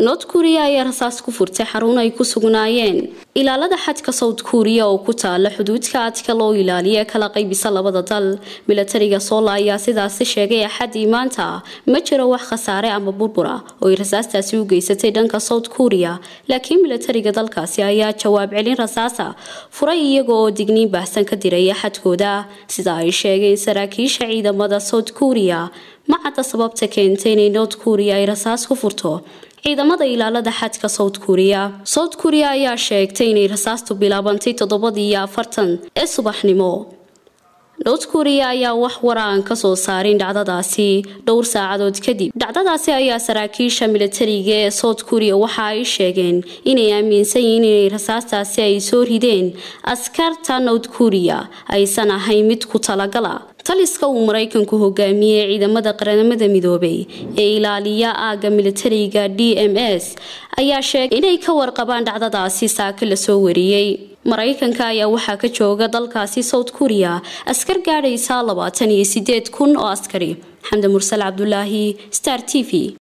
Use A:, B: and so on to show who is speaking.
A: north kuriya ayaa rasaas ku furtay xarun ay ku sugnaayeen ilaalada xadka south kuriya oo ku taala xuduudka adka loo ilaaliya kala qaybisa labada dal milatariga soola ayaa sidaasi sheegay axadii maanta ma jiro wax khasaare ama burbura oo ay rasaastaasi u geysatay dhanka south kuriya laakiin milatariga dalkaasi ayaa jawaab celin rasaasa furay iyaga oo digniin baahsan ka diraya xadkooda sida ay sheegeen saraakiisha ciidamada south kuriya ma cadda sababta keentay inay north kuriya ay rasaas ku furto ciidamada ilaalada xadka south kuriya south kuriya ayaa sheegtay inay rasaastu bilaabantay toddobadii iyo afartan ee subaxnimo north kuriya ayaa wax wara aan kasoo saarin dhacdadaasi dhowr saacadood kadib dhacdadaasi ayaa saraakiisha milatariga ee south kuriya waxa ay sheegeen inay aaminsan yihiin inay rasaastaasi ay soo rideen askarta north kuriya aysan ahayn mid ku talagala taliska uu maraykanku hogaamiyey ciidamada qaranimada midoobay ee ilaaliya aagga milatariga d m s ayaa sheegay inay ka warqabaan dhacdadaasi saaka lasoo wariyey maraykanka ayaa waxaa ka jooga dalkaasi south kuriya askar gaadhaysa labaatan iyo sideed kun oo askari xamdi mursal cabdulaahi star t v